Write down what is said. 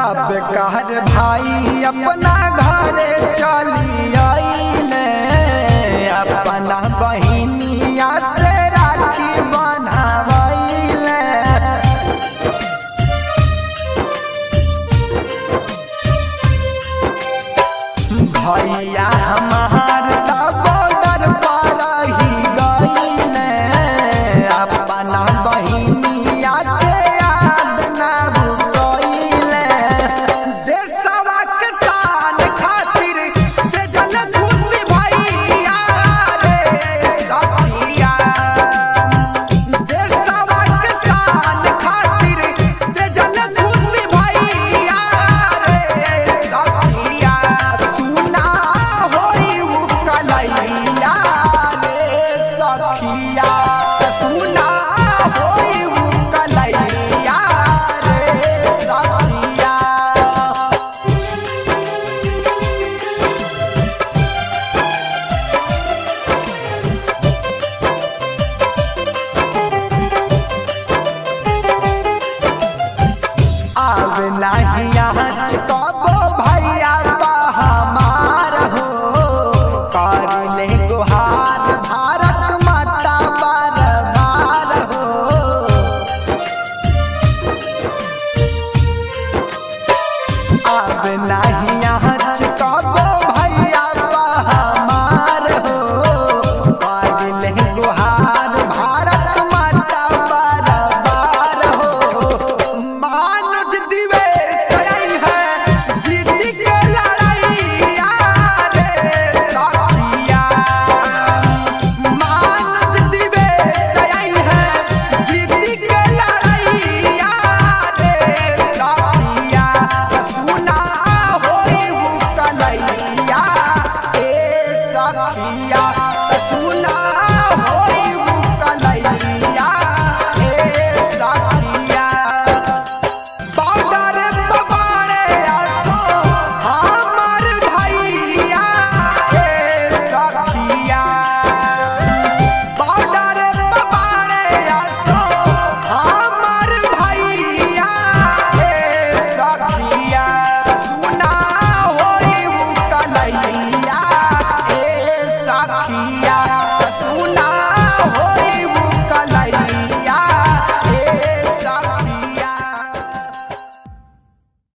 सब कहर भाई अपना घरे चली आइले अपना बहिनिया से राखी बनावैले भैया हमार त बॉर्डर पर ही गईले अपना बहिनिया के याद ना भूलैले देशवा के शान खातिर जे जल खुशी भैया रे सखिया देशवा के शान खातिर जे जल खुशी भैया रे सखिया सुना होई उ कलैया रे सखिया सुना होई उ कलैया रे सखिया आव नाही यहाँ